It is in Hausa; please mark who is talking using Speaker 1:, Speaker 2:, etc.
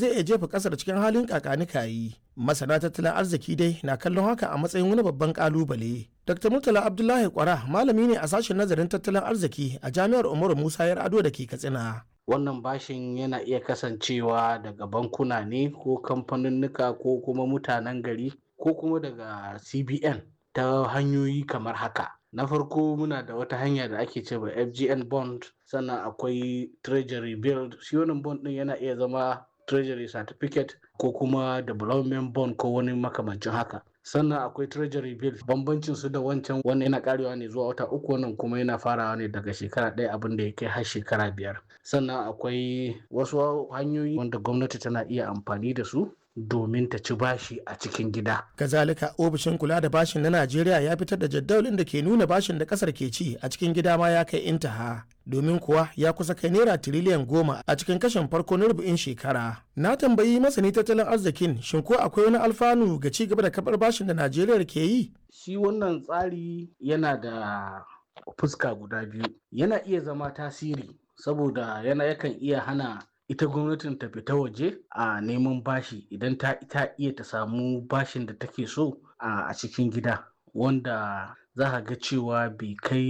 Speaker 1: zai iya jefa kasar cikin halin kakanikayi masana tattalin arziki dai na kallon haka a matsayin wani babban kalubale dr murtala abdullahi kwara malami ne a sashen nazarin tattalin arziki a jami'ar umaru musa yar ado da ke katsina
Speaker 2: wannan bashin yana iya kasancewa daga bankuna ne ko kamfaninnika ko kuma mutanen gari ko kuma daga cbn ta hanyoyi kamar haka na farko muna da wata hanya da ake cewa fgn bond sannan akwai treasury bill shi wannan bond din yana iya zama treasury certificate ko kuma development bond ko wani makamancin haka sannan akwai treasury bill bambancin su da wancan wannan yana karewa ne zuwa wata uku wannan kuma yana farawa ne daga shekara ɗaya abin da ya kai har shekara biyar sannan akwai wasu hanyoyi wanda gwamnati tana iya amfani da su domin ta ci bashi a cikin gida.
Speaker 1: Kazalika ofishin kula da bashin na Najeriya ya fitar da jadawalin da ke nuna bashin da kasar ke ci a cikin gida ma ya kai intaha. Domin kuwa ya kusa kai naira tiriliyan goma a cikin kashin farko na rubu'in shekara. Na tambayi masani tattalin arzikin shin ko akwai wani alfanu ga ci gaba da kabar bashin da Najeriya ke yi?
Speaker 2: Shi wannan tsari yana da fuska guda biyu. Yana iya zama tasiri saboda yana yakan iya hana ita gwamnatin ta fita waje a neman bashi idan ta ita iya ta samu bashin da take so a cikin gida wanda za ga cewa bai kai